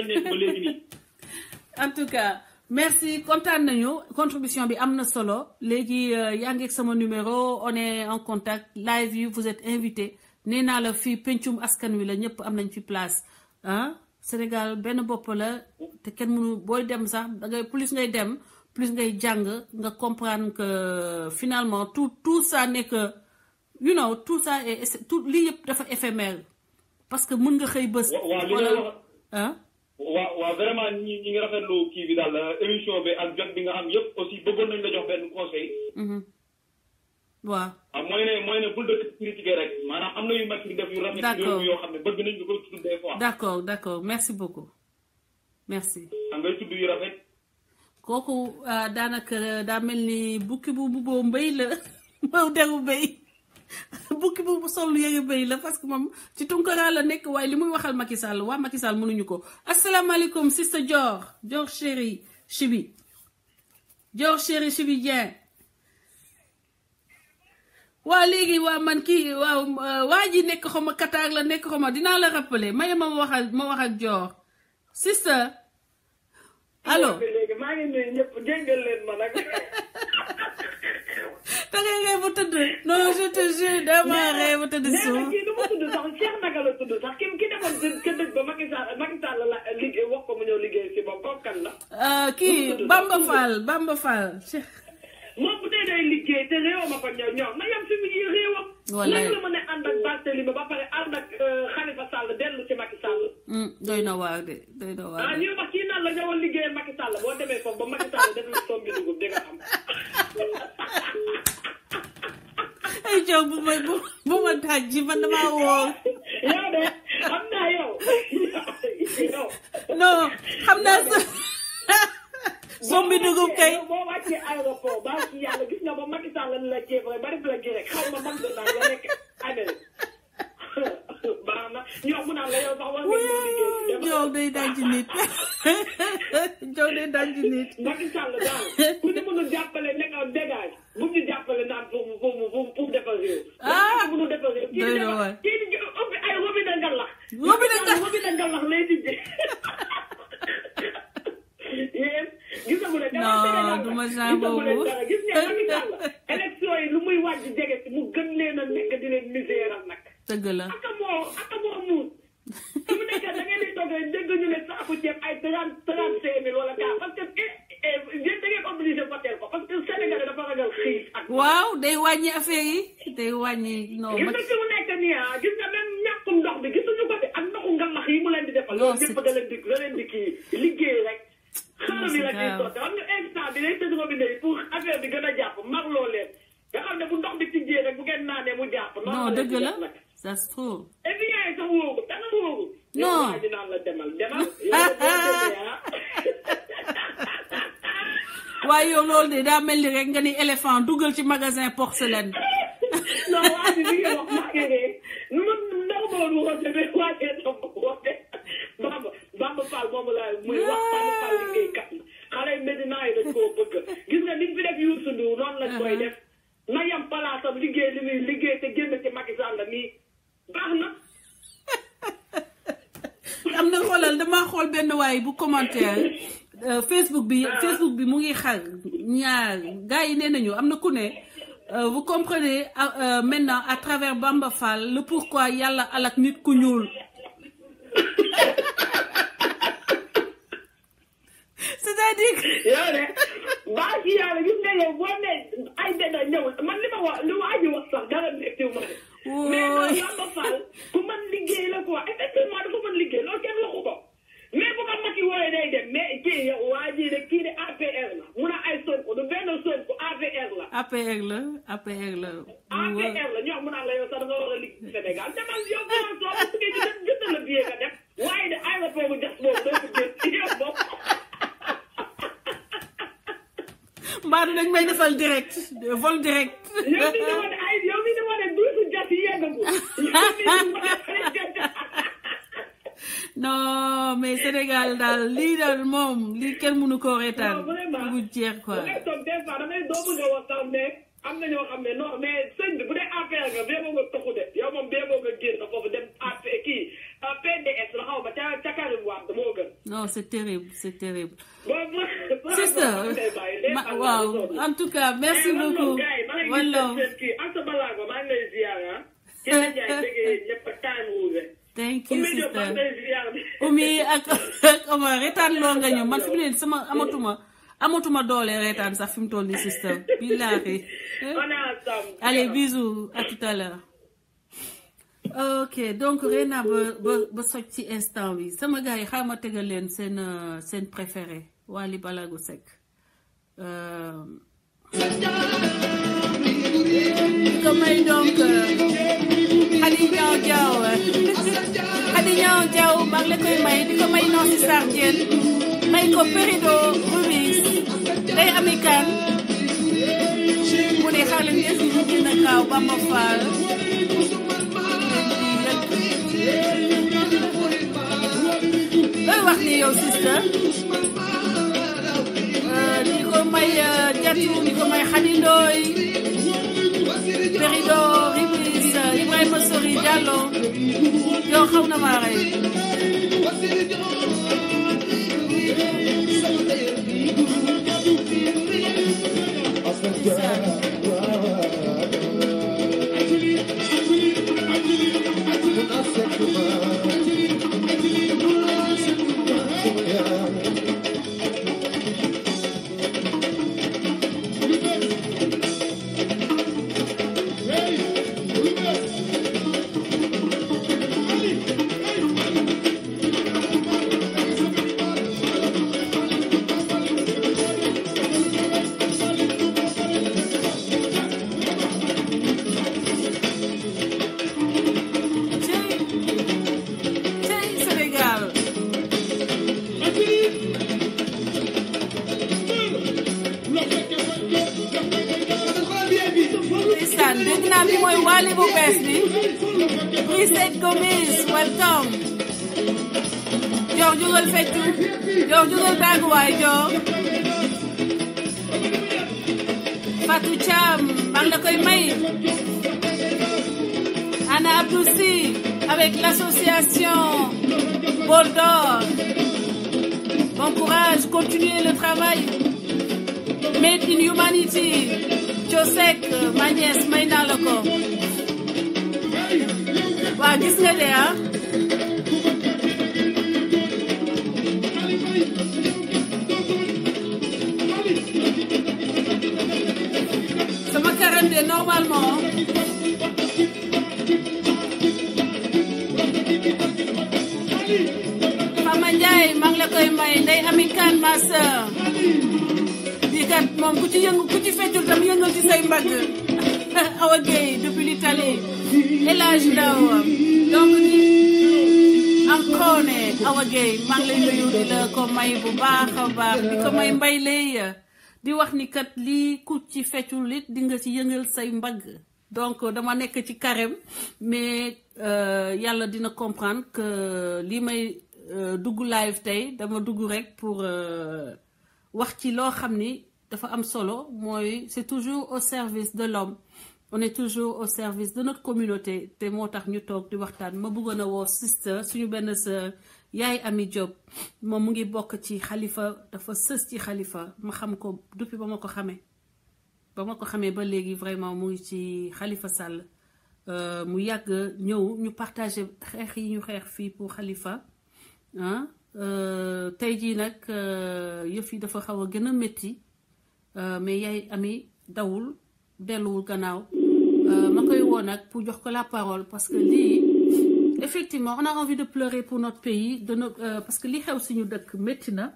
lañ nekk ba léegi nii. en tout cas merci kontaan nañu contribution bi am na solo léegi yaa ngi ak sama numéro on est en contact live yi vous êtes invité nee naa la fii pencum askan wi la ñëpp am nañ fi place ah Sénégal benn bopp la te kenn mënu booy dem sax dangay plus ngay dem plus ngay jàng nga comprendre que finalement tout tout ça n'est que you know tout ça est tout lii yëpp dafa éphémère parce que mën nga xëy bés. waaw li nga wax ah. waaw waaw vraiment ñi ñi ngi rafetlu kii bi daal émission bi ak jot bi nga am yëpp aussi bëggoon nañ la jox benn conseil. waaw. ah mooy ne mooy ne bul dëkk critiquer rek maanaam am na yu mag def yu rafet. d'accord yoo xam ne bëgg nañ ñu koy tudd des fois. d'accord d'accord merci beaucoup merci. ah ngay tudd yu rafet. kooku daanaka daa mel ni bukki bu bu mbéy la mbaw deru mbéy bukki bu sol yëre mbéy la parce que moom ci tunkara la nekk waaye li muy waxal Macky Sall waa Macky Sall mënuñu ko asalaamaaleykum sister Dior Dior chéri Chibi Dior chéri Chibi Dieng waa léegi waa man kii waaw waa ji nekk xaw ma Qatar la nekk xaw ma dinaa la rappeler maye ma wax ak ma wax ak Dior sister allo léegi maa ngi nuyu ñëpp jéggal leen ma nag. da ngay ree ba tëdd non je te jure dama ree ba tëdd nee suuf na kii nu mu tudd sax Cheikh naka la tudd sax ki ki demoon ca dëj ba Macky Sall Macky Sall la liggéey wax ko mu ñëw liggéey si moom kooku kan la. kii Bamba Fall Bamba Fall Cheikh moom bu dee day liggéey te réew ma ko ñëw ñor na yem fi mu yi réewam. Wallaay. lan la mën a ànd ak Barthélemy ba pare ànd ak Khalifa Sall dellu ci Macky Sall. Hmm, doy na waar de doy na waar ah de ñuy wax kii naan la ñëwoon liggéey Macky Sall boo demee foofu ba Macky Sall def la sombi dugub di nga xam. ay jow bu ma bu bu ma taaj ji man damaa wóor yow de xam naa yow yow. non xam naa sa sombi dugub kay yow boo wàccee aéroport ba ci yàlla gis nga ba Macky Sall la jéem rek ba def la ji rek xaw ma man de daal nga nekk Amérique baax na ñoom mu naan la yow sax war nga ñëw liggéey si dem. jow day daj nit jow day daj nit Macky Sall daal ku ñu mënul jàppale nekk en dégage bu ñu jàppale naan pour pour pour pour defar réew. Ah! bu ñu defar réew. kii Doy di na defar waar. kii di ubbi ay robinet ngalax. Robinet ngalax. robinet ngalax lay tijji. yéen gisagu ne. dama Non, Sénégal du ma la. genre gisagu ne boobu. dara. gis nga Macky Sall élection yi lu muy wàcc jege si mu gën leen a nekk di leen miséral nag. dëgg la aka moo aka moo muus su mu nekkee da ngeen di toog rek dégg ñu ne saaku ceeb ay trente trente cinq mille wala kaa parce que eh eh yéen da ngeen obligé voter ko parce que Sénégal dafa ragal xiif ak. waaw day wàññi affaire yi day wàññi non gis ma nga fi mu nekk nii ah gis nga même ñàkkum ndox bi gisuñu ko de ak ndoxu ngalax yi mu leen di defal. Non, loolu c'est- yëpp da leen di da leen di kii liggéey rek. xaaral bi la ciy grave. sotti xam nga instant bi day tëj robinet yi pour affaire bi gën a jàpp marloo leen nga xam ne bu ndox bi tijjee rek bu ngeen naanee mu jàpp. noonu non leen dëgg di la def nag. ça se trouve et puis yaay sax wóoru dana wóoru. Non. yow waa ji naan la demal demal. yow de boo demee ah. waaye yow loolu de daa mel ni rek nga ni éléphant dugal ci magasin porcelaine non waa ji mi ngi wax maa ngi ree nu ma ndaw ma woon woote mais waa ji dafa woote. Bamba Bamba Fall moomu laa muy wax Bamba Fall liggéeykat la xale yu Medina yi dañ koo bëgg gis nga niñ fi def Youssou Ndour noonu lañ koy def na yam palaasam liggéey li muy liggéey te génn ci Macky Sall nii baax na. am na xoolal damaa xool benn waay bu commentaire euh, Facebook bi Facebook bi mu ngi xar ñaar gars yi nee nañu am na ku ne euh, vous comprenez euh, euh, maintenant à travers Bamba Fall le pourquoi yàlla alak nit ku ñuul c'est-à-dire que yow de baa ci yàlla gis nga yow boo ne ay dana ñëwul man li ma wax li waa ji wax sax dara nekkiw ma de. mais non Bamba Fall ku mën liggéey la quoi effectivement dafa mën liggéey loolu kenn waxu ko mais bu ko Macky wooyee day dem mais kii yow waa ji de kii de APR la mun a ay Sonko du benn Sonko APR la. APR la APR la APR la ñoo mun a la yow sax da nga war a liggéey Sénégal demal yow demal soo ko bëggee ñu dem jëndal la billet nga def waaye de aéroport bu jas boobu doo ko jël yow bopp. mbaadu dañ may defal direct vol direct yow mi ne wane ay yow mi ne wane duusu jas yi yeggagul. yow mi ne wane non mais Sénégal daal lii daal moom lii kenn mënu koo reetaan Non, vraiment. bu jeex quoi da ngay toog des fois damay doo bëgg a wax sax mais am na ñoo xam ne non mais sëñ bi bu dee affaire nga bee boo nga toxu de yow moom bee boo nga génn foofu dem affaire kii ah PDS la xaw ma ca ca Karim Wade moo gën. non c'est terrible c'est terrible bon bon. sister ma waaw en tout cas merci beaucoup wala. kii Anta Balago maa ngi lay ziar ah. ci la jaay déggee ñëpp time rouge. thank you sister Oumy ak ak Omar reetaan loo nga ñu man fi mu ne sama amatuma amatuma doole reetaan sax fi mu toll nii sister billaahi allez bisous à tout à l'heure ok donc Rena ba ba ba soj ci instant bi sama gars yi xaaral ma tegal leen seen seen préféré Wally Ballago Seck ko may donc Khady Niang Diaw Khady Niang Diaw maa ngi la koy may di ko may Nancy Sardienne may ko Perido Ruiz day ami kan mu ne xaaral ngeen si ñu dina kaaw Bamba Fall looy wax ni yow sister di ko may jatu di ko may Khady Ndoye Perido Ruiz Ibrahima Sori Diallo yow xaw na maa rey Wally bu bees bi Brissette Gomis welcome jox jugal feccu jox jugal tàgguwaay jox Fatou Thiam maa ngi la koy may Anna Abdou Sy avec l'association Bol d'Or bon courage continuez le travail Made in Humanity Josek ma nièce may naa la ko waaw gis nga de ah sama karam de normalement Fama Ndiaye maa ngi la koy may ndey ami kan ma sœur di kat moom ku ci yëngu ku ci feccul tam yëngal ci say mbagg Awa Gueye depuis l'Italie El Hadj Ndaw donc di encore ne Awa Gueye maa ngi lay nuyu di la ko may bu baax a baax di ko may mbay lay di wax ni kat lii ku ci feccul it di nga ci yëngal say mbagg donc dama nekk ci carême mais yàlla dina comprendre que lii may dugg live tey dama dugg rek pour wax ci loo xam ni dafa am solo mooy c'est toujours au service de l'homme on est toujours au service de notre communauté te moo tax ñu toog di waxtaan ma bëggoon a woo sister suñu benn sœur yaay Ami Diop moom mu ngi bokk ci xalifa dafa sës ci xalifa ma xam ko depuis ba ma ko xamee ba ma ko xamee ba léegi vraiment mu ngi ci xalifa Sall mu yàgg ñëw ñu partagé xeex yi ñu xeex fii pour xalifa ah tey jii nag yëf yi dafa xaw a gën a métti mais yaay Ami dawul delluwul gannaaw ma koy woo nag pour jox ko la parole parce que lii effectivement on a envie de pleurer pour notre pays de no parce que li xew suñu dëkk métti na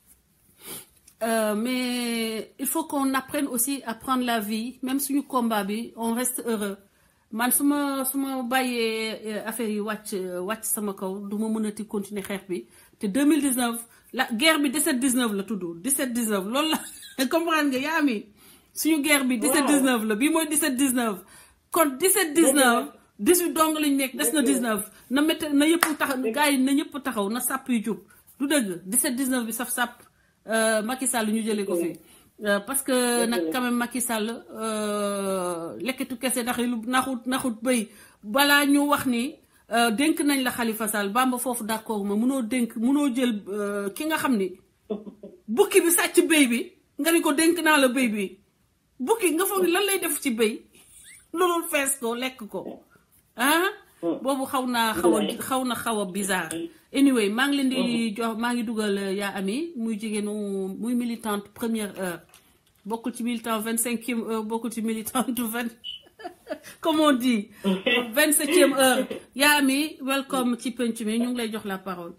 mais il faut qu'on apprenne aussi à prendre la vie même suñu combat bi on reste heureux man su ma su ma bàyyee affaire yi wàcc wàcc sama kaw du ma mënati continuer xeex bi te 2019 la guerre bi 17 19 la tudd 17 19 loolu la comprendre nga yaa ami suñu guerre bi 17 19 la bii mooy 17 19 kon 17 19 18 dong lañ nekk des na 19 na métti na yëpp taxaw gars yi na ñëpp taxaw na sàpp yu jub du dëgg 17 19 bi saf sàpp Macky Sall ñu jëlee ko fi parce que nag quand même Macky Sall lekkitu kese ndax lu naxut naxut bëy balaa ñu wax ni euh, dénk nañ la Khalifa Sall Bamba foofu d'accord ma munoo dénk munoo jël euh, ki nga xam ni bukki bi sàcc béy bi nga ni ko dénk naa la béy bi bukki nga foog ni lan lay def ci béy loolu fees ko lekk ko ah boobu xaw naa xaw a xaw na xaw a bizarre anyway maa ngi leen di jox maa ngi dugal euh, yaa ami muy jigéenu muy militante première heure bokkul ci militant vingt cinquième heure bokkul ci militante vingt comme on dit vingt septième heure yaa ami welcome ci penc mi ñu ngi lay jox la parole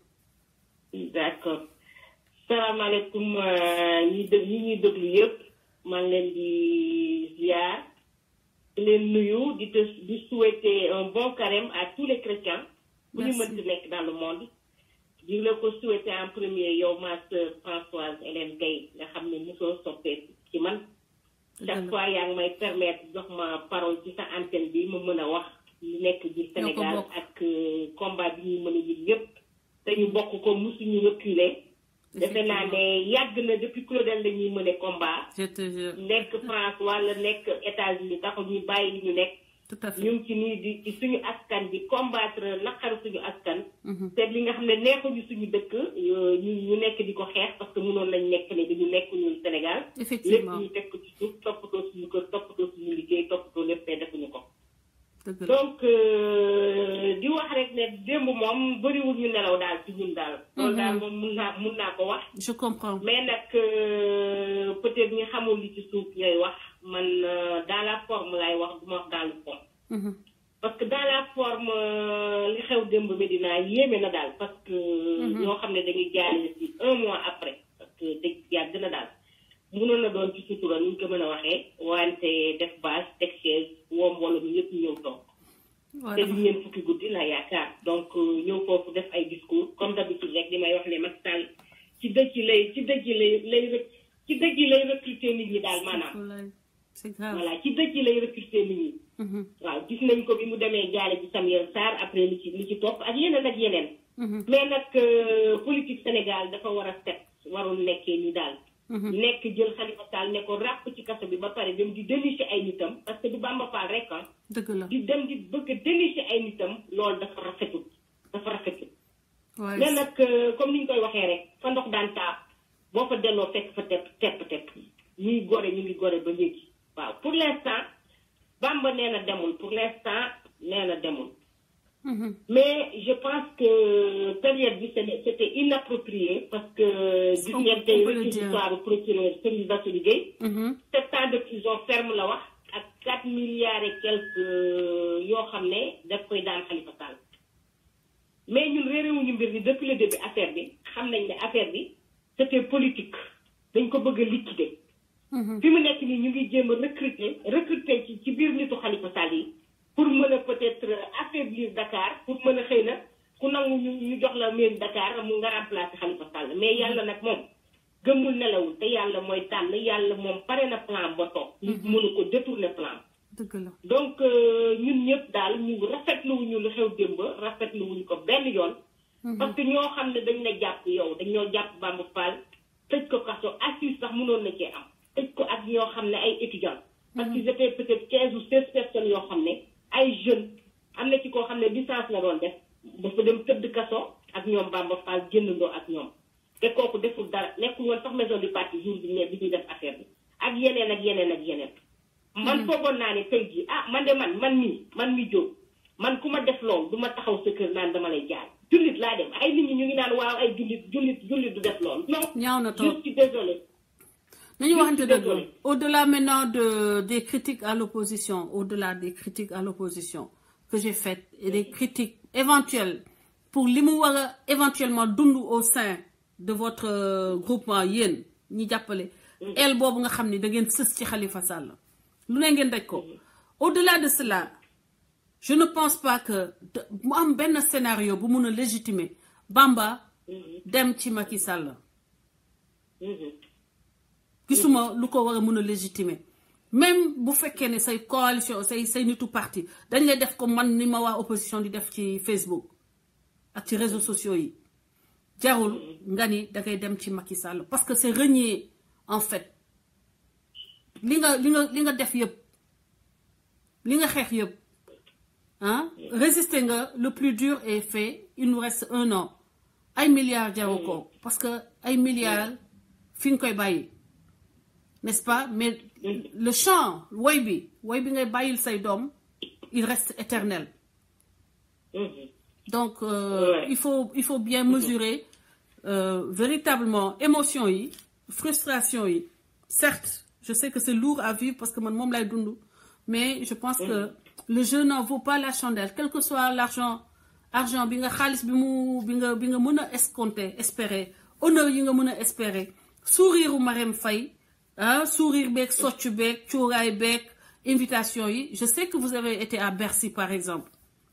d'accord salaamaaleykum ñi dë ñi ñuy déglu yëpp maa ngi leen di ziar di leen nuyu di te di souhaiter un bon carême à tous les chrétiens bu ñu Merci. mënti nekk dans le monde di la ko souhaiter en premier yow ma sœur Françoise Hélène Gaye nga xam ne mosoo soppee ci man chaque fois yaa ngi may permettre jox ma parole ci sa antenne bi ma mën a wax li nekk biir Ñoo ko Sénégal bokk. ak euh, combat bi ñuy mën a yëg yëpp te ñu bokk ko musuñu reculer defe naa ne yàgg na depuis Claudel la ñuy mëne combat je te jure nekk France wala nekk États-Unis taxul ñu bàyyi li ñu nekk tout à fait ñu ngi ci nii di ci suñu askan di combattre naqaru suñu askan Mhm. te li nga xam ne neexuñu suñu dëkk yo- ñu ñu nekk di ko xeex parce que mënoon lañ nekk ne dañu nekk ñun Sénégal lépp effectivement ñu teg ko ci suuf toppatoo suñu kër toppatoo suñu liggéey toppatoo lépp te defuñu ko dëgg la donc euh, di wax rek ne démb moom bëriwul ñu nelaw daal ci ñun daal loolu daal moom mun naa mun naa ko wax je comprends mais nag euh, peut-être ñi xamul li ci suuf ñooy wax man euh, dans la forme laay wax du ma wax dans le fond Mhm. parce que dans la forme euh, li xew démb Medina yéeme na daal parce que ñoo xam ne dañuy jaarale ci un mois après parce que dëgg yàgg na daal mënoon na doon ci sutura ni ñu ko mën a waxee wante def base teg chaise woo mbooloo mi yëpp ñëw toog waaw te dafa- du ñeen fukki guddi la yaakaar donc euh, ñëw foofu def ay discours comme d'habitude rek li may wax ne Macky Sall ci dëj yi lay ci dëj yi lay lay rec- ci dëj yi lay recruter nit ñi daal maanaam Wallaay, c'est grave voilà ci dëj yi lay recruter nit ñi Mhm. waaw gis nañ ko bi mu demee jaale ci Samuel Sarr après li ci li ci topp ak yeneen ak yeneen Mhm. mais nag euh, politique Sénégal dafa war a set warul nekkee ni daal Mhm. nekk jël Khalifa Sall ne ko ràpp ci kaso bi ba pare dem di dénicher ay nitam parce que du Bamba Fall rek ah dëgg la di dem di bëgg a dénicher ay nitam loolu dafa rafetul dafa rafetul waaye mais nag euh, comme ni ñu koy waxee rek fa ndox daan taa boo fa delloo fekk fa tepp tepp tepp ñuy gore ñu ngi gore ba léegi waaw pour l'instant Bamba nee na demul pour l'instant nee na demul Mhm. mais je pense que période bi c'était c'était inapproprié parce que gis On- ngeen on tey peut le dire. réquisitoire procureur Serigne Bassirou Gueye Mhm. sept ans de prison ferme la wax ak quatre milliards et quelques yoo xam ne daf koy daan Khalifa Sall mais ñun réeréwuñu mbir mi depuis le début affaire bi xam nañ ne affaire bi c'était politique dañ ko bëgg a liquider Mhm. fi mu nekk nii ñu ngi jéem a recruter recruter ci ci biir nitu Khalifa Sall yi pour mën a peut-être affaiblir Dakar pour mën a xëy na ku nangu ñu ñu jox la mairie Dakar mu nga remplacer Khalifa Sall mais yàlla nag moom gëmul nelawul te yàlla mooy tànn yàlla moom pare na plan ba toog nit mënu ko détourner plan dëgg la donc euh, ñun ñëpp daal ñu rafetluwuñu lu xew démb rafetluwuñu ko benn yoon parce que ñoo xam ne dañ la jàpp yow dañ ñoo jàpp Bamba Fall tëj ko kaso assise sax mënoon na cee am tëj ko ak ñoo xam ne ay étudiants parce qu'ils étaient peut-être quinze ou seize personnes yoo xam ne ay jeunes am na ci koo xam ne licence la doon def dafa dem tëdd kaso ak ñoom Bamba Fall génnandoo ak ñoom te kooku deful dara nekkul woon sax maison du parti jour bi ne bi ñuy def affaire bi ak yeneen ak yeneen ak yeneen man foogoon naa ne tey jii ah man de man man mii man mi jóg man ku ma def loolu du ma taxaw sa kër naan dama lay jaay jullit laa dem ay nit ñi ñu ngi naan waaw ay jullit jullit jullit du def loolu non ñaaw na je trop suis désolée nañu waxante suis dëgg désolée. au-delà maintenant de des critiques à l'opposition au-delà des critiques à l'opposition que j'ai faites et des critiques éventuelles pour li mu war a éventuellement dund au sein de votre euh, groupement yéen ñi jàppale el boobu nga xam ni da ngeen sës ci Khalifa Sall lu ne ngeen daj ko au-delà de cela je ne pense pas que de- mu am benn scénario bu mun a légitimer Bamba dem ci Macky Sall gisuma lu ko war a mun a légitimer même bu fekkee ne say coalition say say nitu parti dañ lay def ko man ni ma waa opposition di def ci Facebook ak ci réseaux sociaux yi jarul nga ni dangay dem ci Macky Sall parce que c'est renier en fait li nga li nga li nga def yëpp li nga xeex yëpp ah résister nga le plus dur est fait il nous reste un an ay milliards jaru ko parce que ay milliards fi nga koy bàyyi n'est-ce pas mais le chant woy bi woy bi ngay bàyyil say doom il reste éternel Mhm. donc euh, Ouais. il faut il faut bien mesurer euh, véritablement émotion yi frustration yi certes je sais que c'est lourd à vivre parce que man moom lay dund mais je pense que le jeu n'en vaut pas la chandelle quel que soit l'argent argent bi nga xaalis bi mu bi nga bi nga mën a escompter espérer honneur yi nga mën a espérer sourire u Marème Faye ah sourire beeg soccu beeg cuuraay beeg invitation yi je sais que vous avez été à Bercy par exemple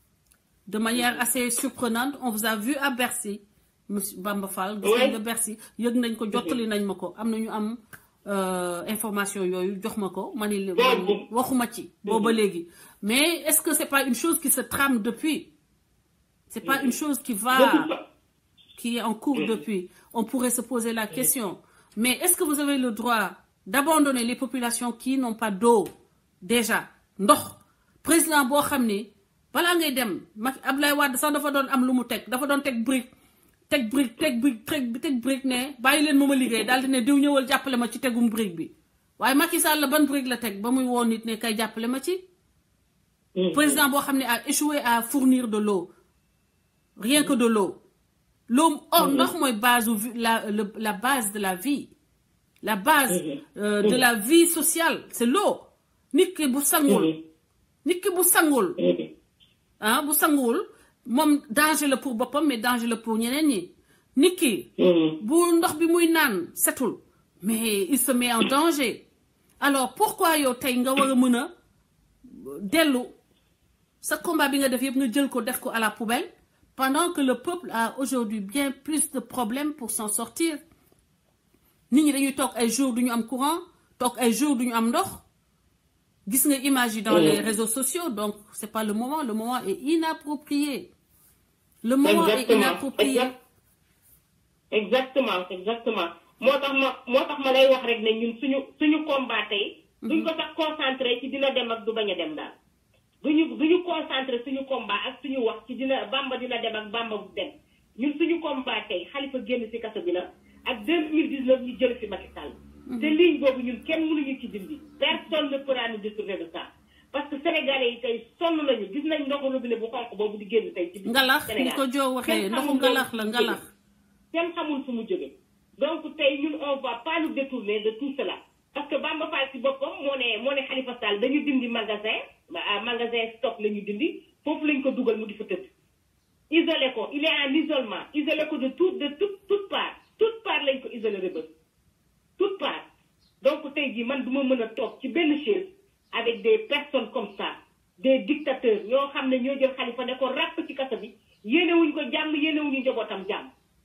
de manière assez surprenante on vous a vu à Bercy monsieur Bamba Fall. gis nañ Ouais. nga Bercy yëg nañ ko jottali nañ ma ko am na ñu am euh, information yooyu jox ma ko ma ni man Boobu. waxuma ci booba léegi mais est-ce que c'est pas une chose qui se trame depuis c'est pas une chose qui va De toute fa- qui est en cours depuis on pourrait se poser la question mais est-ce que vous avez le droit d'abandonner les populations qui n'ont pas d'eau déjà ndox président boo xam ni balaa ngay dem Macky Abdoulaye Wade sax dafa doon am lu mu teg dafa doon teg brique teg brique teg brique teg teg brique ne bàyyi leen ma ma liggéey daal di ne diw ñëwal jàppale ma ci tegum brique bi waaye Macky Sall la ban brique la teg ba muy woo nit ne kay jàppale ma ci Mhm. président boo xam ne a échoué à fournir de l'eau rien que de l'eau l'eau oh ndox mooy base u vi- la le- la base de la vie la base euh, de la vie sociale c'est l'eau nit ki bu sangul Mhm. nit ki bu sangul Mhm. ah bu sanguwul moom danger la pour boppam mais danger la pour ñeneen ñi nit ki Mhm. bu ndox bi muy naan setul mais il se met en danger alors pourquoi yow tey nga war a mën a dellu sa combat bi nga def yëpp nga jël ko def ko à la poubelle pendant que le peuple a aujourd'hui bien plus de problèmes pour s'en sortir nit ñi dañuy toog ay jours du ñu am courant toog ay jours du ñu am ndox gis nga image yi dans les réseaux sociaux donc c'est pas le moment le moment est inapproprié le moment est Exactement. inapproprié Exact- exactement exactement moo tax ma moo tax ma lay wax rek ne ñun suñu suñu combat tey duñ ko sax concentré ci dina dem ak du bañ a dem daal duñu duñu concentré suñu combat ak suñu wax ci dina bamba dina dem ak bamba bu dem ñun suñu combat tey xalifa génn ci kaso bi la ak 2019 ñu jël fi Macky Sall te ligne boobu ñun kenn mënuñu ci dindi personne ne pourra nous détourner de ça parce que sénégalais yi tey sonn nañu gis nañ ndoxu robinet bu xonq boobu di génn tey ci biir ngalax ni Sénégal. ko joo waxee Kenn ndoxu xamul ngalax la fu mu ngalax jógee. kenn xamul fu mu jógee donc tey ñun on va pas nous détourner de tout cela parce que Bamba Fall ci boppam moo ne moo ne Khalifa Sall dañu dindi magasin ah, magasin stock la ñu dindi foofu lañ ko dugal mu di fa tëdd isolé ko il est en isolement isolé ko de tout de toute toute part toute part lañ ko isolé rëbës toute part donc tey jii man du ma mën a toog ci benn chaise avec des personnes comme ça des dictateurs ñoo xam ne ñoo jël Khalifa ne ko ràpp ci kaso bi yéenewuñ ko jàmm yéenewuñu njabootam jàmm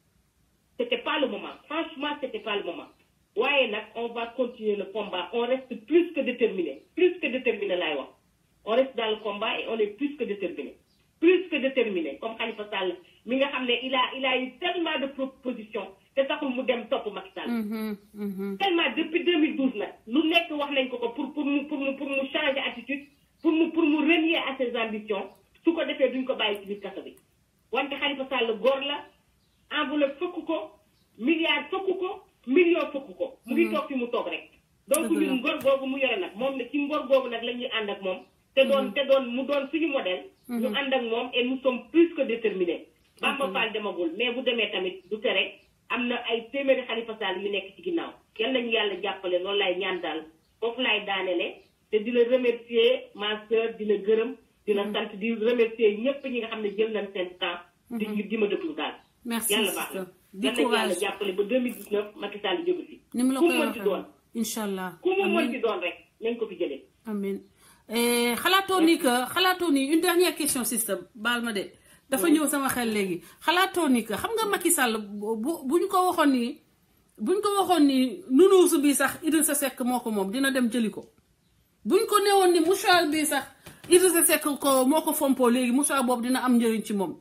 c'était pas le moment franchement c'était pas le moment waaye nag on va continuer le combat on reste plus que déterminé plus que déterminé laay wax on reste dans le combat et on est plus que déterminé plus que déterminé comme Khalifa Sall mi nga xam ne il a il a eu tellement de propositions te taxul mu dem topp Macky Sall Mhm, mhm. tellement depuis 2012 nag lu nekk wax nañ ko ko pour pour mu pour mu pour mu changer attitude pour mu pour mu renier à ses ambitions su ko defee duñ ko bàyyi ci biir kaso bi wante Khalifa Sall góor la enveloppe fëkk ko milliard fëkk ko million fëkk ko mu ngi toog fi mu toog rek donc Dëgg la. ñun ngor googu mu yore nag moom ne ci ngor googu nag la ñuy ànd ak moom te doon te doon mu doon suñu modèle ñu ànd ak moom et nous sommes plus que déterminés Bamba Fall demagul mais bu demee tamit du tere am na ay téeméeri Khalifa Sall yu nekk ci ginnaaw yal nañu yàlla jàppale loolu lay ñaan daal foofu laay daanele te di la remercier ma sœur di la gërëm di la sant di remercier ñëpp ñi nga xam ne jël nañ seen temps di ñu di ma déglu daal merci yàlla baax sister na di yal nañu yàlla courage jàppale ba 2019 Macky Sall jóge fi ni mu la ku koy mu mën ci doon waxee incha allah ku mu mën amin ci doon rek nañ ko fi jëlee amin Eh, xalaatoo ni que xalaatoo ni une dernière question sister baal ma de dafa ñëw sama xel léegi xalaatoo ni que xam nga Macky Sall bu bu bu ñu ko waxoon ni bu ñu ko waxoon ni nunuusu bi sax Idrissa Seck moo ko moom dina dem jëli ko bu ñu ko newoon ni mouchoir bi sax Idrissa Seck ko moo ko fompoo léegi mouchoir boobu dina am njëriñ ci moom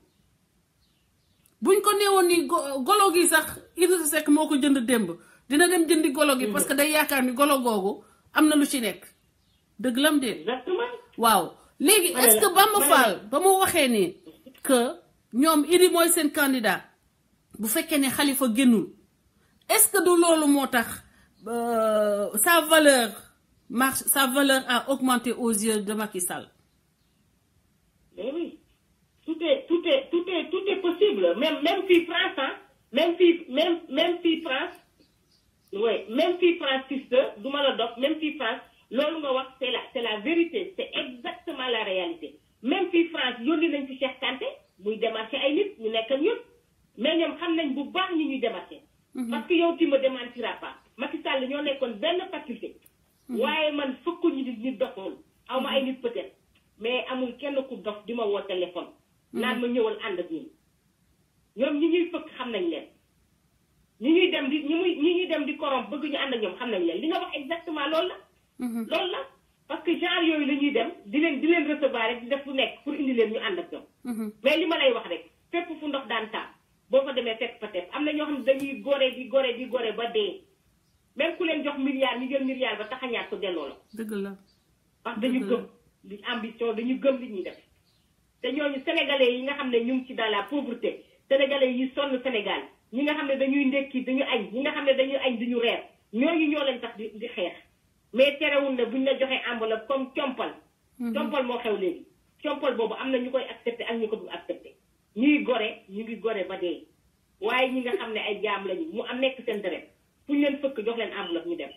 buñ ko neewoon ni go- golo gi sax Idrissa Seck moo ko jënd démb dina dem jëndi golo gi parce que day yaakaar ni golo googu am na lu ci nekk dëgg lam de exactement waaw léegi Ma ne est-ce la- que Bamba ma ne Fall ba mu waxee ni que ñoom Idi mooy seen candidat bu fekkee ne Khalifa génnul est-ce que du loolu moo tax euh, sa valeur marche sa valeur a augmenté aux yeux de Macky Sall Mais oui, tout est, tout est, tout est, tout est possible. Même, même si France, hein, même si, même, même si France, oui, même si France, sister, du ma la dox, même si France, loolu nga wax, c'est la, c'est la vérité, c'est exactement la réalité. Même si France yónni nañ fi Cheikh Kanté, muy démarché ay nit, ñu nekk ak ñun, mais ñoom xam nañ bu baax ñi ñuy démarché. Parce que yow tu me démentiras pas. Macky Sall ñoo nekkoon benn faculté. waaye man fukk ñu nit nit doxoon aw ma ay nit peut-être mais amul kenn ku dof di ma woo téléphone. naan ma ñëwal ànd ak ñun. ñoom ñi ñuy fëkk xam nañ leen. ñi ñuy dem di ñi muy ñi ñuy dem di korom bëgg ñu ànd ak ñoom xam nañ leen li nga wax exactement loolu la. loolu la parce que genre yooyu la ñuy dem di leen di leen recevoir rek di def lu nekk pour indi leen ñu ànd ak ñoom. mais li ma lay wax rek fépp fu ndox daan taa boo fa demee fekk fa teef am na ñoo xam ne dañuy gore di gore di gore ba dee même ku leen jox milliard ñu jël milliard ba taxañaat ko delloo la. dëgg la parce que dañu Dëgg la. gëm li ambition dañu gëm li ñuy def te ñooñu sénégalais yi nga xam ne ñu ngi ci dans la pauvreté sénégalais yi sonn Sénégal ñi nga xam ne dañuy ndekki dañu añ ñi nga xam ne dañuy añ duñu reer ñooñu ñoo leen tax di di xeex mais terewul ne buñ la joxee enveloppe comme compal compal moo xew léegi compal boobu am na ñu koy accepté ak ñu ko du accepté ñuy gore ñu ngi gore ba dee waaye ñi nga xam ne ay jaam lañu mu am nekk seen deret fu ñu leen fëkk jox leen enveloppe ñu dem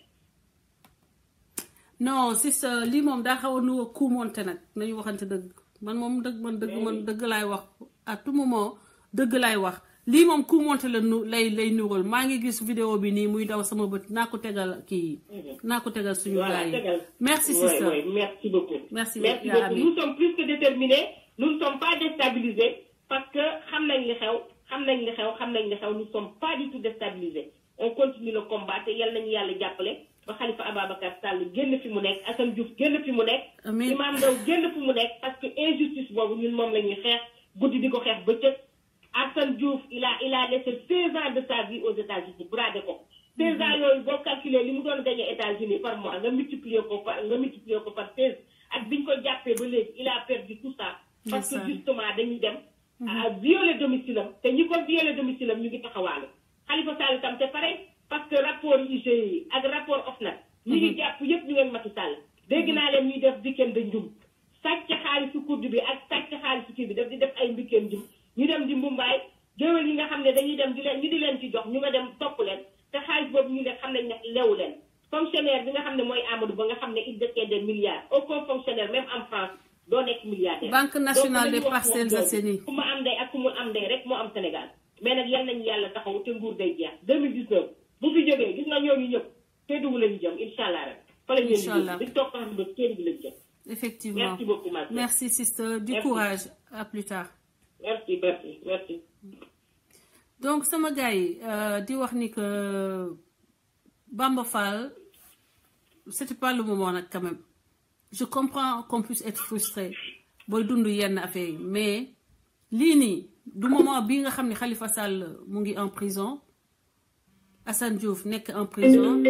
non si sa lii moom daa xaw a nu ku monte nag nañu waxante dëgg man moom dëgg man dëgg man dëgg laay wax à tout moment dëgg laay wax lii moom ku monte la nu lay lay nural maa ngi gis vidéo bi nii muy daw sama bët naa ko tegal kii naa ko tegal suñu Voilà, gars yi tegal. merci Ouais, sister ouais, merci beaucoup. Merci, merci yaa beaucoup. Ami. Nous sommes plus que déterminés. Nous ne sommes pas déstabilisés parce que xam nañ li xew xam nañ li xew xam nañ li xew nous ne sommes pas du tout déstabilisés. On continue le combat te yal nañu yàlla jàppale ba Khalifa Ababacar Sall génn fi mu nekk Assane Diouf génn fi mu nekk. Amiin. Imam Ndao génn fi mu nekk parce que injustice boobu ñun moom la ñuy xeex guddi di ko xeex bëccëg. Assane Diouf il a il a laissé 16 ans de sa vie aux États-Unis bradé ko. 16 ans yooyu boo calculé li mu doon gagné États-Unis par mois nga multiplier ko par nga multiplier ko par 16 ak biñ ko jàppee ba léegi il a perdu tout ça. parce que Ndeysaan. justement dañuy dem. à violer domicile am te ñi ko violer domicile am ñu ngi taxawaale. Khalifa Sall tam c'est pareil parce que rapport IGE yi ak rapport OFNAC. ñi ngi jàpp yëpp ñu ngeen Macky Sall. dégg naa leen ñuy def weekend de njum. sàcc xaalisu kurdu bi ak sàcc xaalisu kii bi daf di def ay mbikkeem njum ñu dem di mbumbaay géwél yi nga xam ne dañuy dem di leen ñu di leen ci jox ñu nga dem topp leen te xaalis boobu ñu ne xam nañ ne lewu leen fonctionnaire bi nga xam ne mooy Amadou Ba nga xam ne il détient des milliards aucun fonctionnaire même en France doo nekk milliardaire Banque nationale Donc, des dañu wax Parcelles wax Assainies. ku ma am ndey ak ku mu am ndey rek moo am Sénégal mais nag yal nañu yàlla taxaw te nguur day jeex 2019 bu fi jógee gis nga ñooñu ñëpp Kédougou lañu jëm incha allah rek fa la ñu leen di Inch'Allah. yóbbu. di toog xam ne Kédougou lañu jëm effectivement merci beaucoup ma sœur. merci sister du Merci. courage à plus tard merci merci merci donc sama gars yi euh, di wax ni que Bamba Fall c'était pas le moment nag quand même je comprends qu'on puisse être frustré booy dund yenn affaire yi mais lii nii du moment bi nga xam ne Khalifa Sall mu ngi en prison Assane Diouf nekk en prison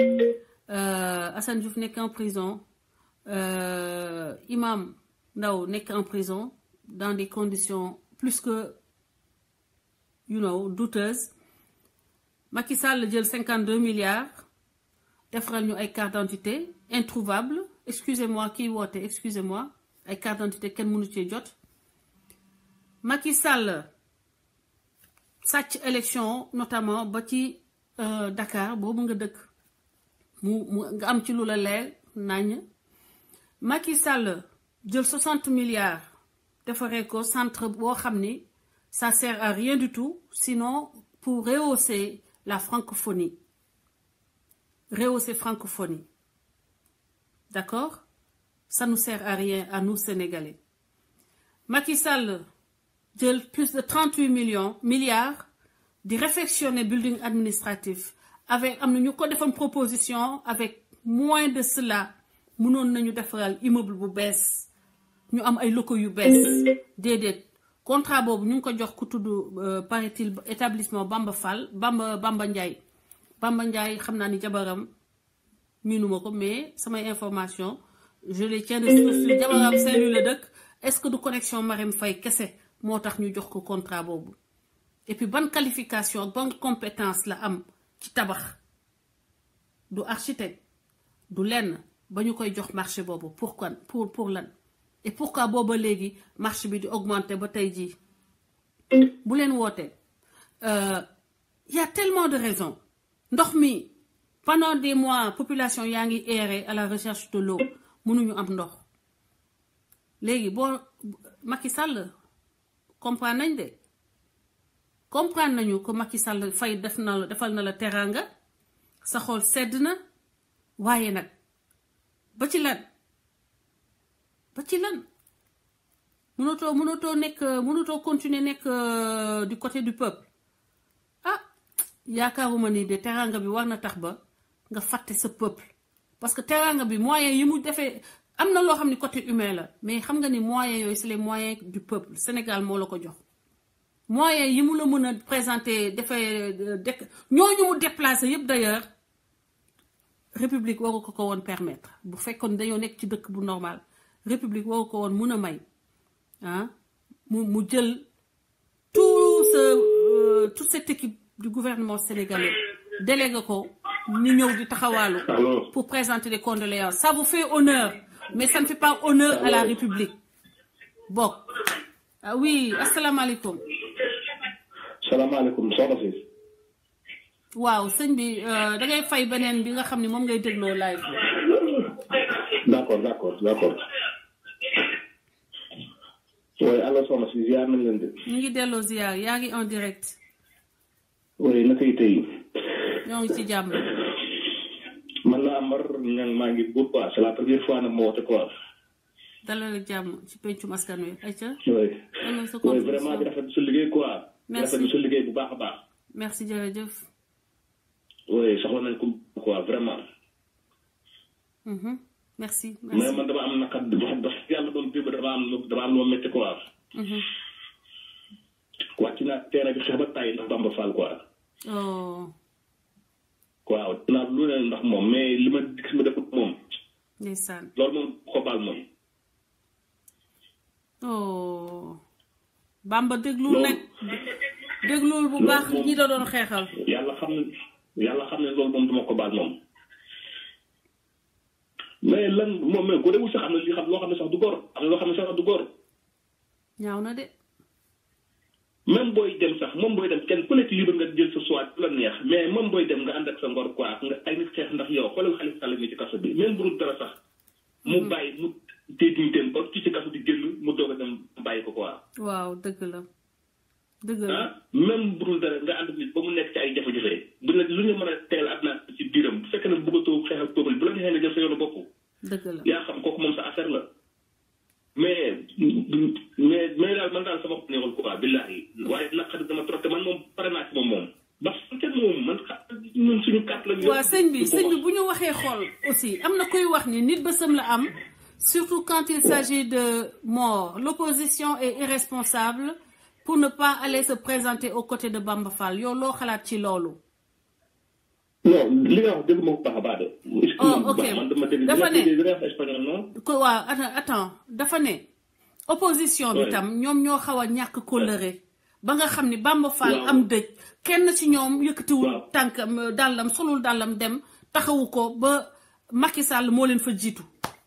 euh, Assane Diouf nekk en prison euh, Imam Ndao nekk en prison dans des conditions plus que you know douteuses Macky Sall jël 52 milliards defaral ñu ay carte d'identité introuvable excusez-moi kii woote excusez-moi ay carte d'identité kenn mënu cee jot Macky Sall sàcc élection notamment ba ci euh, Dakar boobu nga dëkk mu mu nga am ci lu la leer nañ Macky Sall jël 60 milliards defaree ko centre boo xam ni ça sert à rien du tout sinon pour rehausser la francophonie rehausser francophonie d'accord ça nous sert à rien à nous Sénégalais Macky Sall jël plus de 38 millions milliards di réfectionner building administratif avec am na ñu ko defoon proposition avec moins de cela mënoon nañu defaral immeuble bu bees ñu am ay locaux yu bees déedéet contrat boobu ñu ngi ko jox ku tudd euh, paraît-il établissement Bamba Fall Bamba Bamba Ndiaye Bamba Ndiaye xam naa ni jabaram miinuma ko mais samay information je les tiens de source jabaram Saint-Louis la dëkk est-ce que du connexion Marème Faye kese moo tax ñu jox ko contrat boobu et puis ban qualification ak ban compétence la am ci tabax du architecte du lenn ba ñu koy jox marché boobu pourquoi pour pour lan et pourquoi booba léegi marché bi di augmenter ba tey jii bu leen wootee y a tellement de raisons ndox mi pendant des mois population yaa ngi errer à la recherche de l'eau mënuñu am ndox léegi boo Macky Sall comprendre nañ de comprendre nañu ko Macky Sall fay def na la defal na la teraanga sa xol sedd na waaye nag ba ci lan ba ci lan mënatoo mënatoo nekk mënatoo continuer nekk du côté du peuple ah yaakaaruma ni de teraanga bi war na tax ba nga fàtte sa peuple parce que teraanga bi moyen yi mu defee am na loo xam ni côté humain la mais xam nga ni moyens yooyu c'est les moyens du peuple Sénégal moo la ko jox moyens yi mu la mën a présenter defee dëkk ñooñu mu déplacé yëpp d'ailleurs république waru ko ko woon permettre bu fekkoon dañoo nekk ci dëkk bu normal république waru ko woon mun a may ah mu mu jël tout ce toute cette équipe du gouvernement sénégalais délégué ko ñu ñëw di taxawaalu pour présenter des condoléances ça vous fait honneur mais ça ne fait pas honneur à la république bokk ah oui asalaamaaleykum salaamaaleykum soxna si. waaw sëñ bi da ngay fay beneen bi nga xam ne moom ngay dégloo live bi. d'accord d'accord d'accord. oui allo soxna si ziar nañ leen de. ñu ngi delloo ziar yaa ngi en direct. oui naka yi tey. ñoo ngi ci jàmm. man la Amar ñang maa ngi buur quoi c'est la première fois nag ma woote quoi. dalal ak jàmm ci pencum askan wi ayca. oui. am sa oui vraiment di rafetlu sa liggéey quoi. Merci. di rafetlu sa liggéey bu baax a baax. merci jërëjëf. oui soxla nañ ko quoi vraiment. Mhm. merci mais merci. man dama am naqar wax dëgg yàlla doon dégg dama am lu dama am lu ma métti quoi. Mhm. wàcc naa terrain bi xeex ba tàyyi ndax Bamba Fall quoi. oh waaw dinaa lu ne ndax moom mais li ma gis ma defut moom ndeysaan loolu moom ko baal moom. oh Bamba déglul Loolu- nag déglul bu baax moom- ñi da doon xeexal. yàlla xam ne yàlla xam ne loolu moom duma ko baal moom. mais lan moom mais ko dewul sax am na li xam loo xam ne sax du góor am na loo xam ne sax du góor ñaaw na de. même booy dem sax moom booy dem kenn ku nekk libre nga jël sa choix lu la neex mais moom booy dem nga ànd ak sa ngor quoi nga ay nit xeex ndax yow xoolal Xalifa Sall mi ci kaso bi même bu dul dara sax mu bàyyi mu téye dignitéem ba ci ci kaso di génn mu doog a dem bàyyi ko quoi waaw dëgg la dëgg la. ah même bu dul dara nga ànd ak nit ba mu nekk ci ay jafe-jafe bu ne lu ñu mën a teel àdduna ci biiram bu fekkee ne bëggatoo xeex ak peuple bu la neexee nga jël sa yoonu bopp dëgg la. yaa xam kooku moom sa affaire la mais mais mais daal man daal sama bopp neexul quoi billahi waaye naqari dama trop te man moom pare naa ci moom moom ba kenn moom man xa ñun suñu carte la ñu waaw sëñ bi sëñ bi bu ñu waxee xool aussi am na koy wax ni nit bësam la am surtout quand il s'agit de mort l'opposition est irresponsable pour ne pas aller se présenter aux côtés de Bamba Fall yow loo xalaat ci loolu. non li nga wax dégg ma ko baax a baax de Oh, ok. man dama dégg Dafa ne- li nga wax espagnol non ko waaw attends attends dafa ne opposition bi Ouais. tam ñoom ñoo xaw a ñàkk kóllëre ba nga xam ni Bamba Fall Waaw. am dëj kenn ci ñoom yëkkatiwul Waaw. tànkam dàllam solul dàllam dem taxawu ko ba Macky Sall moo leen fa jiitu.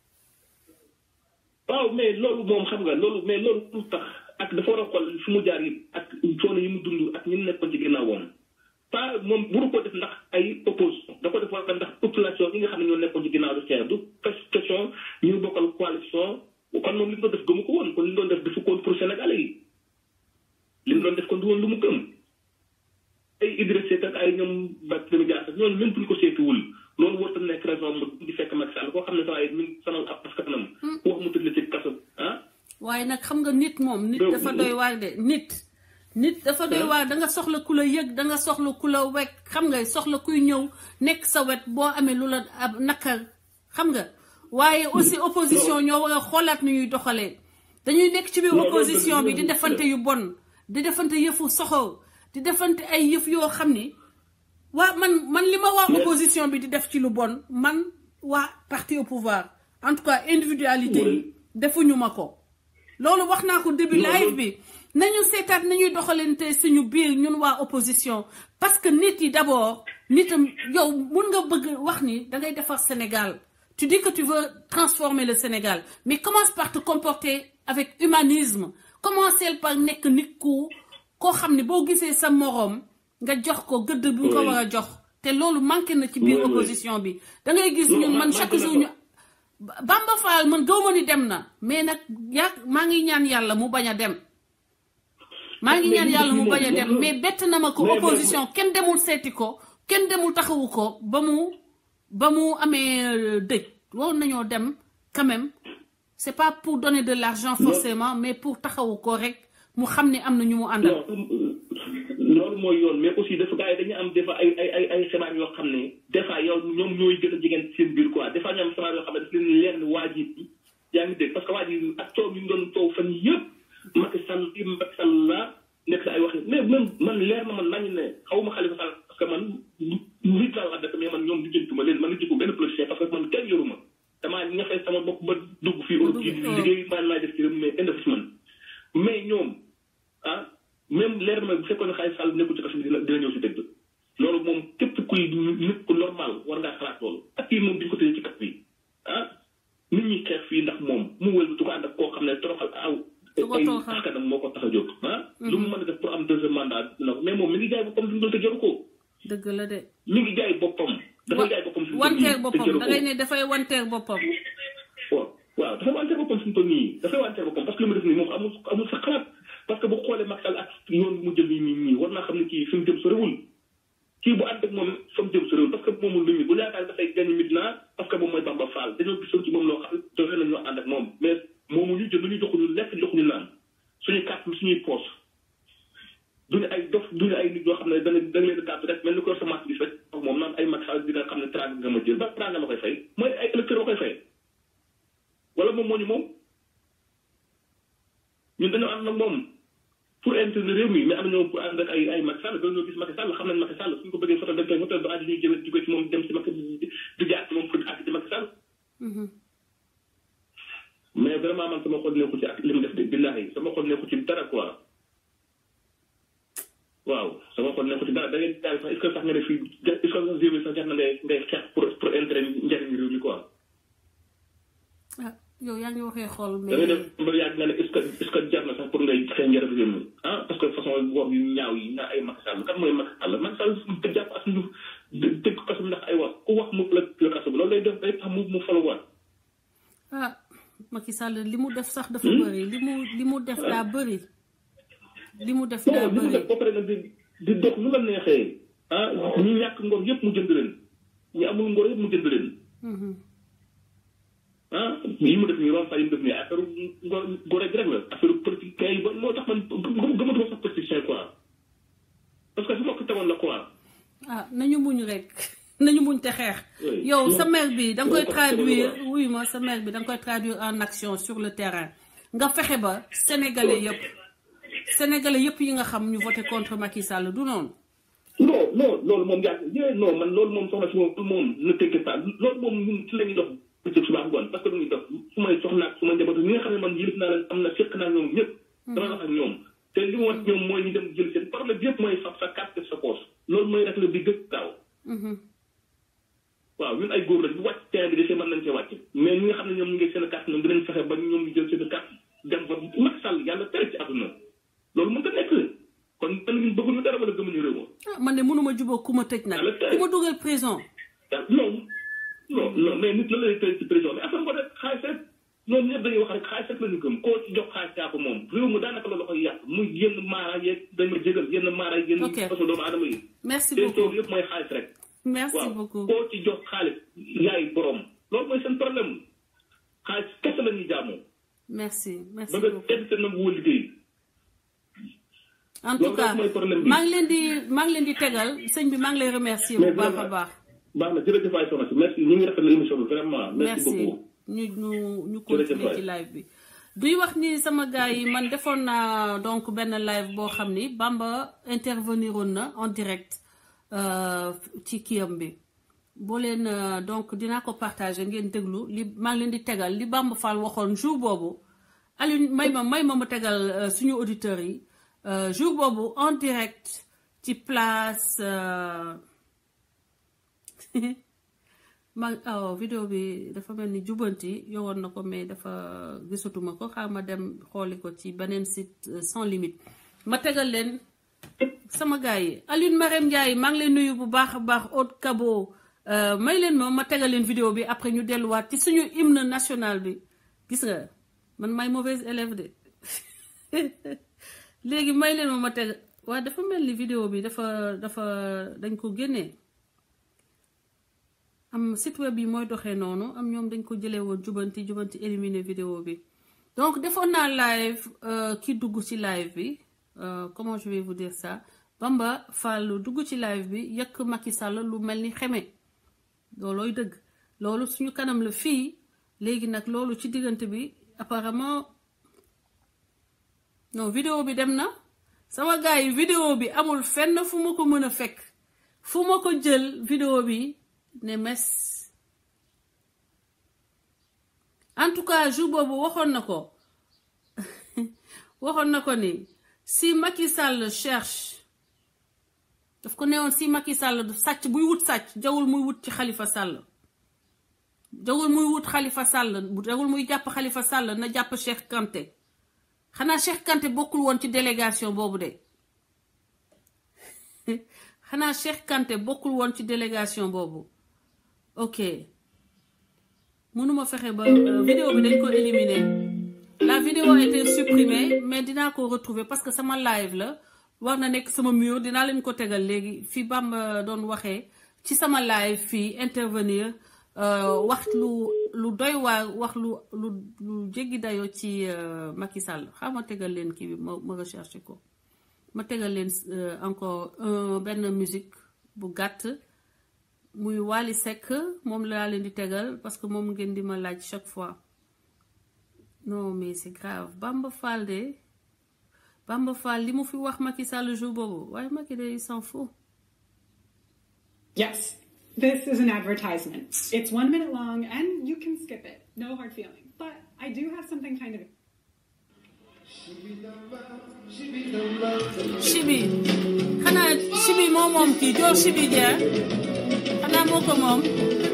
waaw mais loolu moom xam nga loolu mais loolu lu tax ak dafa war a xool fu mu jaar yi ak coono yi mu dund ak ñi mu nekkoon ci ginnaawam pas moom buru ko def ndax ay opposition da ko def war ndax population yi nga xam ne ñoo nekkoon ci ginnaaw di xeex du question ñu bokkal coalition kon moom li mu doon def gëmu ko woon kon li mu doon def defu ko woon pour Sénégalais yi li mu doon def kon du woon lu mu gëm ay Idriss Seck ak ay ñoom Barthélémy Dias ak ñooñu même buñ ko seetiwul loolu warut a nekk raison mu di fekk Macky Sall koo xam ne sax ay min sanal ab askanam ku wax mu tëdd la ci kaso ah waaye nag xam nga nit moom nit Donc, dafa doy waar de nit nit dafa doy waar da nga soxla ku la yëg da nga soxla ku la wekk xam nga soxla kuy ñëw nekk sa wet boo amee lu la ab nakar xam nga waaye aussi opposition ñoo war a xoolaat nu ñuy doxalee dañuy nekk ci biir Non, non, opposition dëgg bi la, di dëgg la. defante yu bon di defante yëfu soxor di defante ay yëf yoo xam ni waa man man li ma waa Mais- opposition bi di def ci lu bon man waa parti au pouvoir en tout cas individualité yi defuñu ma ko loolu wax naa ko début live bi nañu seetaat nañuy doxalante suñu biir ñun waa opposition parce que nit yi d'abord nitam yow mun nga bëgg wax ni da ngay defar Sénégal tu dis que tu veux transformer le Sénégal mais commence par te comporter avec humanisme commencer par nekk nit ku koo xam ne boo gisee sa moroom nga jox ko gëdd bi nga ko war a jox te loolu manqué na ci biir opposition bi da ngay gis ñun man chaque jour ñu Bamba Fall man gaw ma ni dem na mais nag yaa maa ngi ñaan yàlla mu bañ a dem maa ngi ñaan yàlla mu bañ a dem mais bett na ma ko opposition kenn demul seeti ko kenn demul taxawu ko ba mu ba mu amee dëj waroon nañoo dem quand même c'est pas pour donner de l'argent forcément mais pour taxawu ko rek mu xam ne am na ñu mu àndal. loolu mooy yoon mais aussi dafa gars yi dañu am des fois ay ay ay ay xibaar yoo xam ne des fois yow ñoom ñooy gën a jigéen seen biir quoi des fois ñu am xibaar yoo xam ne daf leen leer ne waa ji yaa ngi dégg parce que waa ji ak coow yi ñu doon coow fan yëpp Macky Sall yi Macky Sall la nekk sa ay wax mais même man leer na man nañu ne xaw ma Khalifa Sall parce que man nit laa wax dëkk mais man ñoom lijjantuma leen man lijjantu benn politicien parce que man kenn yoruma damaa ñafe sama bopp ba dugg fii Europe gi liggéey maa laa def ci réew mais indi fi man mais ñoom ah même leer na ma bu fekkoon ne Khalifa Sall nekkul ci kaso bi dina dina ñëw si dëgg loolu moom képp kuy nit ku normal war ngaa xalaat loolu ak kii moom bi ñu ko tëjee ci kat bi ah nit ñi xeex fii ndax moom mu wël du ko ànd ak koo xam ne toroxal aw ay askanam moo ko tax a jóg ah lu mu mën a def pour am deuxième mandat dina ko mais moom mi ngi jaay boppam fi mu doon te jaru ko dëgg la de. mi ngi jaay boppam dafay jaay boppam fi mu toll nii wanteer te boppam jaru da ko ngay ne dafay wanteer boppam. waaw waaw dafay wanteer boppam fi mu toll nii dafay wanteer boppam parce que li mu def nii moom amul amul sa xalaat parce que bu xoolee Macky Sall ak yoon bi mu jël nii nii nii war naa xam ne kii fi mu jëm soriwul kii bu ànd ak moom fa mu jëm soriwul parce que moomul nit ñi bu yaakaar dafay gagné Médina parce que moom mooy Bamba Fall dañoo gisoon ci moom loo xam ne doole nañoo ànd ak moom mais moomu ñu jël lu ñu joxuñu lekk joxuñu naan suñuy carte suñuy poche duñu ay dof duñu ay nit yoo xam ne da nga da nga leen di carte rek mel ni ko sa marché bi rek moom naan ay Macky Sall di nga xam ne trang nga ma jël ba trang nga ma koy fay mooy ay électeurs ma koy fay wala moom moo ñu moom ñun dañoo ànd ak moom pour intérêt réew mi mais am na ñoo pour ànd ak ay ay Macky Sall ba ñoo gis Macky Sall xam nañ Macky Sall suñ ko bëggee foto dañ koy foto ba àddi ñuy jëme jóge ci moom dem ci Macky di jaar ci moom pour àgg ci Macky Sall mais vraiment man sama xol nekku ci ak li mu def de billahi sama xol nekku ci dara quoi waaw sama xol nekku ci dara da ngay daal sax est ce que sax nga ne fii est ce que sax réew mi sax jar na ngay ngay xeex pour pour intérêt njëriñ réew mi quoi ah yow yaa ngi waxee xool da ngay mais def ba yàgg nga ne est ce que est ce que jar na sax pour ngay xeex njëriñ réew mi ah parce que façon wax yu ñaaw yi na ay Macky Sall kan mooy Macky Sall Macky Sall te jàpp as ñu tëj ko kaso bi ndax ay wax ku wax mu la la kaso bi loolu lay def day tax mu mu faluwaat ah Macky Sall li mu def sax dafa bëri li mu li mu def daa bëri li mu def daa non li mu bëri def ba pare nag di di dox nu la neexee ah ñi ñàkk ngor yëpp mu jënd leen ñi amul ngor yëpp mu jënd leen Mhm. ah yi mu def nii ron fa yi mu def nii affaire ngor ngor rek la affaire politique kay ba moo tax man gëm- gëmatuma sax politicien quoi parce que su ma ko tegoon la quoi ah nañu muñ rek nañu muñ te xeex Oui. yow sa Non. maire bi da nga koy Non, traduire parce que- wuyu ma sa maire bi da nga koy traduire en action sur le terrain nga fexe ba sénégalais yëpp sénégalais yëpp yi nga xam ñu voté contre Macky Sall du noonu non non loolu moom yàgg yee non man loolu moom soxna si moom moom ne t'inquiète pas loolu moom ñun ci la ñuy dox bëccëg suba ngoon parce que du ñuy dox su may soxna ak su ma njaboot ñi nga xam ne man yëlif naa leen am na fekk naa ñoom ñëpp dama wax ak ñoom te li mu wax ñoom mooy ñu dem jël seen problème bi yëpp mooy fab sa carte sa poche loolu mooy rek la bi gëg gaaw Mhm. waaw ñun ay góor lañ bu wàcc terrain bi desee mën nañ cee wàcc mais ñi nga xam ne ñoom ñu ngi seen carte ñoom dinañ fexe ba ñoom ñu jël seen carte dem fa Macky Sall yàlla tere ci àdduna loolu mën ta nekk kon man ñun bëgguñu dara wala gëmuñu réew ma ah man de mënuma jubóo ku ma tëj nag Yàlla tere. ku ma dugal prison ah non non non mais nit la lay tëj ci prison mais affaire ko rek xaalis rek ñoom ñëpp dañuy wax rek xaalis rek la ñu gëm koo ci jox xaalis yaa ko moom réew mi daanaka loolu koy yàq muy yenn maara yeeg dañ ma jégal yenn maara yeeg yenn Ok. façon doomu aadama yi merci seen beaucoup tool yëpp mooy xaalis rek merci waaw beaucoup koo ci jox xaalis yaay borom loolu mooy seen problème xaalis kese la ñuy jaamoo merci merci ba nga beaucoup tedd seen nag woo liggéey en tout loolu cas rek mooy problème bi. maa ngi leen di maa ngi leen di tegal sëñ bi maa ngi lay remercier bu Mais baax a vraiment, baax baax na jërëjëf waay soxna si merci ñu ngi rafetlu émission bi vraiment merci merci beaucoup ñu ñu ñu Jërëjëf continuer waay. ci live bi duy wax ni sama gars yi man defoon naa donc benn live boo xam ni Bamba intervenir woon na en direct euh, ci kiyam bi boo leen euh, donc dinaa ko partager ngeen déglu li maa ngi leen di tegal li Bamba Fall waxoon jour boobu Alioune may ma may ma ma tegal euh, suñu auditeurs yi euh, jour boobu en direct ci place euh, ma aw vidéo bi dafa mel ni jubanti yowoon na ko mais dafa gisatuma ko xaar ma dem xooli ko ci beneen site euh, sans limite ma tegal leen sama gars yi Alioune Marème Ndiaye maa ngi leen nuyu bu baax a baax Haute Cabo euh, may leen ma ma tegal leen vidéo bi après ñu delluwaat ci suñu hymne national bi gis nga man may mauvaise élève de léegi may leen ma ma teg waaye dafa mel ni vidéo bi dafa dafa dañ ko génnee am site web yi mooy doxee noonu am ñoom dañ ko jëlee woon jubanti jubanti éliminer vidéo bi donc defoon naa live euh, ki dugg ci live bi euh, comment je vais vous dire ça Bamba Fall dugg ci live bi yëkk Macky Sall lu mel ni xeme loolooy dëgg loolu suñu kanam la fii léegi nag loolu ci diggante bi apparemment non vidéo bi dem na sama gars yi vidéo bi amul fenn fu ma ko mën a fekk fu ma ko jël vidéo bi ne mes en tout cas jour boobu waxoon na ko waxoon na ko ni si Macky Sall cherche daf ko newoon si Macky Sall du sàcc buy wut sàcc jawul muy wut ci Khalifa Sall jawul muy wut Khalifa Sall jawul muy jàpp Khalifa Sall na jàpp Cheikh Kanté xanaa Cheikh Kanté bokkul woon ci délégation boobu de xanaa Cheikh Kanté bokkul woon ci délégation boobu ok mënuma fexe ba euh, vidéo bi dañ ko éliminer la vidéo a été supprimée mais dinaa ko retrouver parce que sama live la war na nekk sama mur dinaa leen ko tegal léegi fi Bamba doon waxee ci sama live fii intervenir euh, wax lu lu doy waar wax lu lu lu jéggi dayoo ci euh, Macky Sall xam ma tegal leen kii bi ma ma recherché ko ma tegal leen euh, encore un benn musique bu gàtt muy Wally Seck moom laa leen di tegal parce que moom ngeen di ma laaj chaque fois non mais c'est grave Bamba Fall de Bamba Fall li mu fi wax Macky Sall jour boobu waaye Macky de il s'en fout Yes, this is an advertisement. It's one minute long and you can skip it. No hard feelings. But I do have something kind of Chibi xanaa Chibi moo moom kii joor Chibi Dia xanaa moo ko moom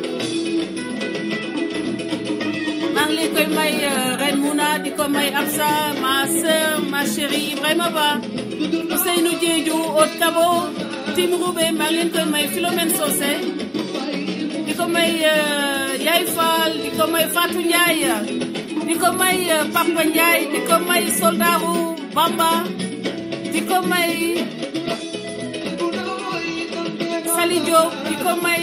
maa ngi leen koy may Reine Mouna di ko may Absa ma sœur ma chérie Ibrahima Ba Ousseynou Diédhiou Haute Cabo Tim Roubé maa ngi leen koy may Philomène Socé di ko may Yaay Fall di ko may Fatou Ndiaye di ko may Papa Ndiaye di ko may Soldaru Bamba di ko may Sali Diop di ko may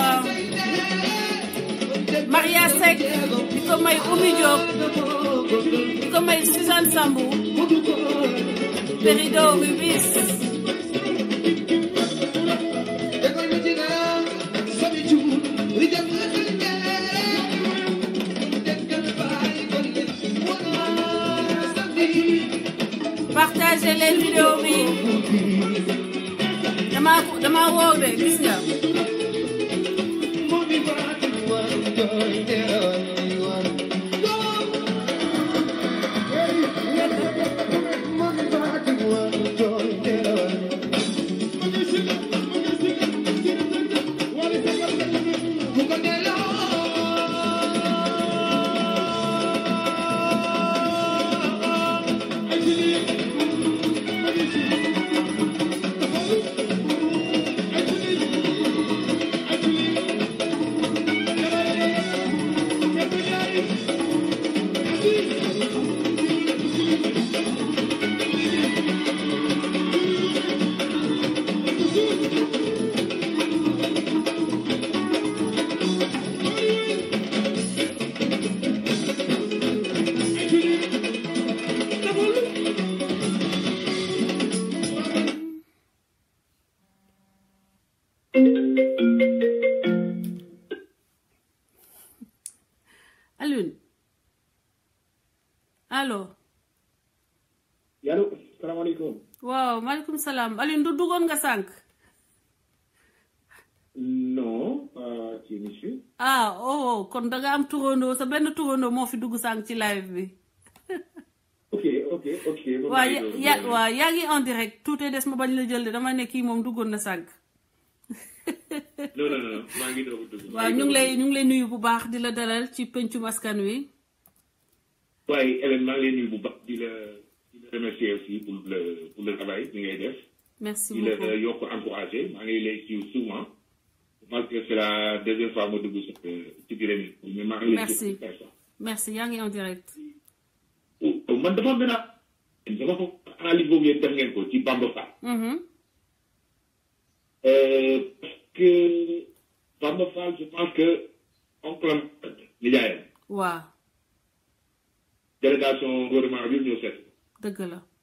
Maria Seck di ko may Oumy Diop di ko may Suzanne Sambou Perido Rubis partagez leen vidéo bi dama dama wóor de gis nga Alioune allo allo salaamaaleykum. waaw maaleykum salaam Alioune du duggoon nga sànq non pas ci émission. ah oh kon da nga am turandoo sa benn turandoo moo fi dugg sànq ci live bi ok ok ok. ba waa maa ngi ya doon- ya- waa yaa ngi en direct tuuti des ma bañ la jël de dama ne kii moom duggoon na sànq non non non maa ngi doog a dugg. waaw ñu ngi lay ñu ngi lay nuyu bu baax di la dalal ci pencum askan wi waaye Hélène maa ngi lay nuyu bu baax di la di la remercier aussi pour le pour le travail bi ngay def. merci di la beaucoup yokk encouragé maa ngi lay suivre souvent. malgré que c'est la deuxième fois ma dugg ci ci biir émission mais maa ngi lay Merci. suivre personne. merci yaa ngi en direct man dafa mel ne dafa ko analyse boobu yéen def ngeen ko ci Bamba Fall. Mhm. Euh, parce que Bamba Fall je pense que oncle am nijaayam waaw délégation gouvernement bi ñëw seet dëgg la